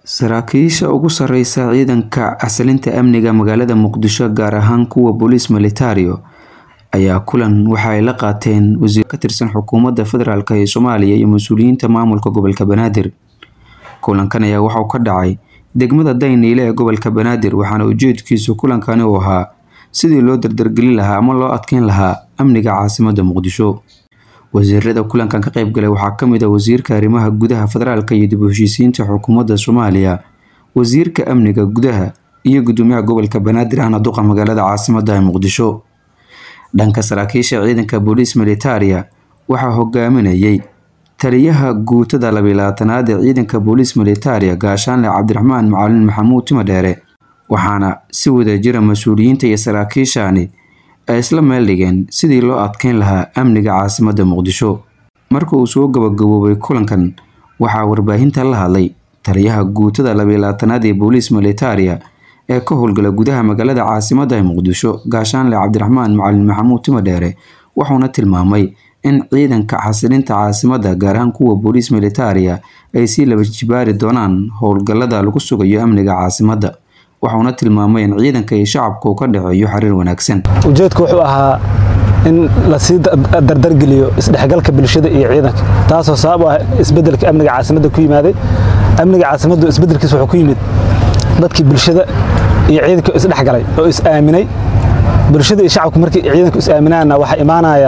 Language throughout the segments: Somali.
Saraakiisha ugu sareysa ciidanka xasilinta amniga magaalada Muqdisho gaar ahaan kuwa Booliis Militario ayaa kulan waxa ay la qaateen wasiir ka tirsan xukuumadda federaalk ee Soomaaliya iyo mas'uuliyiinta maamulka gobolka Banaadir. Kulankan ayaa waxa uu ka dhacay degmada Daynile ee gobolka Banaadir waxaana ujeedkiisu kulankani uu ahaa sidii loo dardargelin lahaa ama loo adkeyn lahaa amniga caasimadda Muqdisho. Wasiirada kulankan ka qayb galay waxaa ka mid ah wasiirka arrimaha gudaha federaalka iyo dib u heshiisiinta xukuumadda Soomaaliya, wasiirka amniga gudaha iyo gudoomiyaha gobolka Banaadir ahna duqa magaalada caasimadda ee Muqdisho. Dhanka saraakiisha ciidanka Booliis Militaria waxaa hogaaminayay taliyaha guutada labalatanaad ee ciidanka Booliis Militaria Gaashaanle Cabdiraxmaan Macalin Maxamuud Timadheere waxaana si wadajira mas'uuliyiinta iyo saraakiishani ay isla meel dhigeen sidii loo adkeyn lahaa amniga caasimadda Muqdisho. Marka uu soo gabagaboobay kulankan waxaa warbaahinta la hadlay taliyaha guutada labalatanaad ee Booliis Militaria ee ka howlgala gudaha magaalada caasimadda ee Muqdisho Gaashaanle Cabdiraxmaan Macalin Maxamuud Timadheere wuxuuna tilmaamay in ciidanka xasilinta caasimadda gaar ahaan kuwa Booliis Militaria ay sii laba jibaari doonaan howlgallada lagu sugayo amniga caasimadda. Wuxuuna tilmaamay in ciidanka iyo shacabka uu ka dhexeeyo xiriir wanaagsan. ujeedku wuxuu ahaa in lasii dardargeliyo isdhexgalka bulshada iyo ciidanka taasoo sabab u ah isbedelka amniga caasimadda ku yimaaday amniga caasimaddu isbedelkiisa wuxuu ku yimid dadkii bulshada iyo ciidanka isdhexgalay oo is aaminay bulshada iyo shacabku markii ciidanku is aaminaana waxaa imaanaya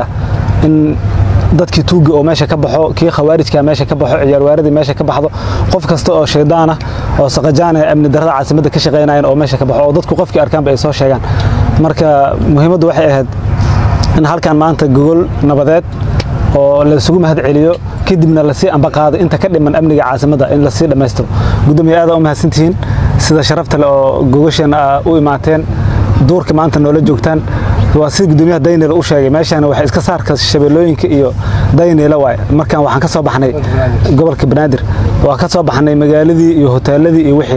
in dadkii tuuga oo meesha ka baxo kii khawaarijka meesha ka baxo ciyaarwaaradii meesha ka baxdo qof kasta oo shaydaan ah oo saqajaan ee amni darrada caasimadda ka shaqaynayaan oo meesha ka baxo oo dadku qofkii arkaanba ay soo sheegaan marka muhiimaddu waxay ahayd in halkan maanta gogol nabadeed oo laysugu mahad celiyo kadibna lasii ambaqaado inta ka dhiman amniga caasimadda in lasii dhammaystiro gudoomiye aad u mahadsantihiin sida sharafta leh oo gogosheena u imaateen duurka maanta noola joogtaan waa sida gudoomiyaha daynile u sheegay meeshaana waxay iska saarka shabeellooyinka iyo daynile waaye markaan waxaan ka soo baxnay gobolka banaadir waa ka soo baxnay magaaladii iyo hoteeladii iyo wixii